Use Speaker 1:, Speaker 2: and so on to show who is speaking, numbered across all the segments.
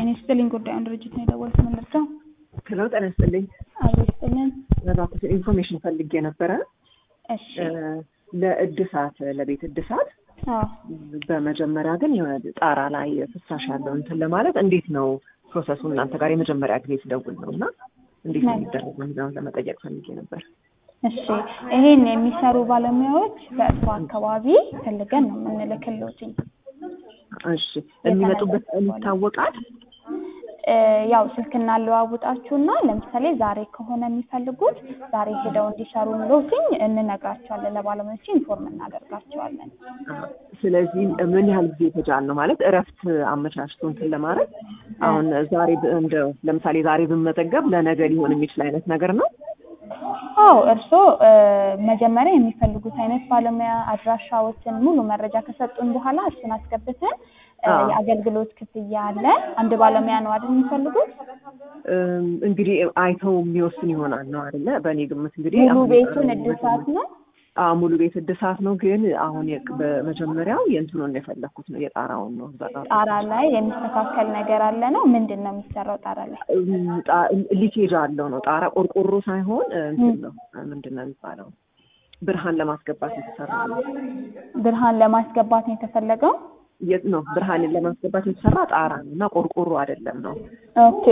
Speaker 1: ጤና ይስጥልኝ። ጉዳዩን ድርጅት ነው የደወልኩት። ምን ልርዳው?
Speaker 2: ሄሎ ጤና ይስጥልኝ።
Speaker 1: አብሮ ይስጥልን።
Speaker 2: እባክሽ ኢንፎርሜሽን ፈልጌ ነበረ
Speaker 1: እሺ።
Speaker 2: ለእድሳት ለቤት እድሳት
Speaker 1: አዎ
Speaker 2: በመጀመሪያ ግን የሆነ ጣራ ላይ ፍሳሽ ያለው እንትን ለማለት እንዴት ነው ፕሮሰሱ? እናንተ ጋር የመጀመሪያ ጊዜ ስደውል ነው እና እንዴት ነው የሚደረገው የሚለውን ለመጠየቅ ፈልጌ ነበር።
Speaker 1: እሺ። ይሄን የሚሰሩ ባለሙያዎች በእርሱ አካባቢ ፈልገን ነው የምንልክልዎትኝ።
Speaker 2: እሺ የሚመጡበት ቀን ይታወቃል?
Speaker 1: እ ያው ስልክ እናለዋውጣችሁና ለምሳሌ ዛሬ ከሆነ የሚፈልጉት ዛሬ ሄደው እንዲሰሩ ሎትኝ እንነግራቸዋለን። ለባለሙያዎች ኢንፎርም እናደርጋቸዋለን።
Speaker 2: አዎ። ስለዚህ ምን ያህል ጊዜ ይፈጃል ነው ማለት እረፍት አመቻችቶ እንትን ለማድረግ አሁን ዛሬ ብ- እንደ ለምሳሌ ዛሬ ብመዘገብ ለነገ ሊሆን የሚችል አይነት ነገር ነው?
Speaker 1: አዎ እርስዎ እ መጀመሪያ የሚፈልጉት አይነት ባለሙያ አድራሻዎችን ሙሉ መረጃ ከሰጡን በኋላ እሱን አስገብተን እ
Speaker 2: አዎ።
Speaker 1: የአገልግሎት ክፍያ አለ። አንድ ባለሙያ ነው አይደል የሚፈልጉት?
Speaker 2: እም፣ እንግዲህ አይተው የሚወስን ይሆናል ነው አይደለ? በእኔ ግምት እንግዲህ
Speaker 1: ሙሉ
Speaker 2: አሁን
Speaker 1: ቤቱን እድሳት ነው።
Speaker 2: አዎ ሙሉ ቤት እድሳት ነው። ግን አሁን የቅ- በመጀመሪያው የእንትኑን የፈለኩት ነው የጣራውን ነው። ጣራ
Speaker 1: ጣራ ላይ የሚስተካከል ነገር አለ ነው። ምንድን ነው የሚሰራው ጣራ ላይ?
Speaker 2: ሊኬጅ አለው ነው። ጣራ ቆርቆሮ ሳይሆን እንትን ነው ምንድን ነው የሚባለው ብርሃን ለማስገባት የተሰራ ነው።
Speaker 1: ብርሃን ለማስገባት ነው የተፈለገው።
Speaker 2: የት ነው ብርሃንን ለማስገባት የተሰራ ጣራ ነው እና ቆርቆሮ አይደለም ነው።
Speaker 1: ኦኬ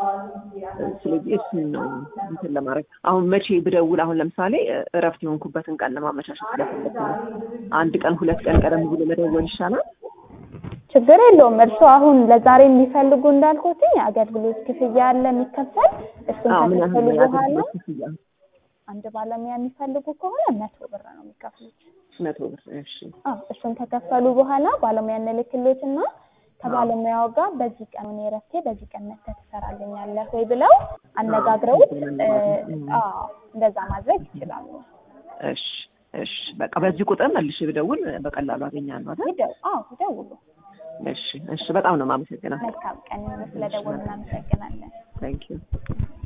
Speaker 2: ስለዚህ እሱን ነው እንትን ለማድረግ አሁን መቼ ብደውል አሁን ለምሳሌ እረፍት የሆንኩበትን ቀን ለማመቻቸት ስለፈለኩ ነው። አንድ ቀን ሁለት ቀን ቀደም ብሎ መደወል ይሻላል።
Speaker 1: ችግር የለውም። እርስዎ አሁን ለዛሬ የሚፈልጉ እንዳልኩትኝ አገልግሎት ክፍያ አለ የሚከፈል እሱን
Speaker 2: አዎ ምን ያህል
Speaker 1: ከከፈሉ
Speaker 2: ነው
Speaker 1: በኋላ
Speaker 2: የአገልግሎት ክፍያ?
Speaker 1: አንድ ባለሙያ የሚፈልጉ ከሆነ መቶ ብር ነው የሚከፍሉት።
Speaker 2: መቶ ብር። እሺ
Speaker 1: አዎ እሱን ከከፈሉ በኋላ ባለሙያ እንልክሎትና ከባለሙያው ጋር በዚህ ቀን እኔ እረፍቴ በዚህ ቀን መተህ ትሰራልኛለህ ወይ ብለው አነጋግረውት እ አዎ እንደዛ ማድረግ ይችላሉ።
Speaker 2: እሺ እሺ በቃ በዚህ ቁጥር መልሼ ብደውል በቀላሉ አገኛለሁ አይደል?
Speaker 1: ይደው አዎ ይደውሉ።
Speaker 2: እሺ እሺ በጣም ነው የማመሰግነው።
Speaker 1: መልካም ቀን ስለደወሉ እናመሰግናለን።
Speaker 2: ታንኪዩ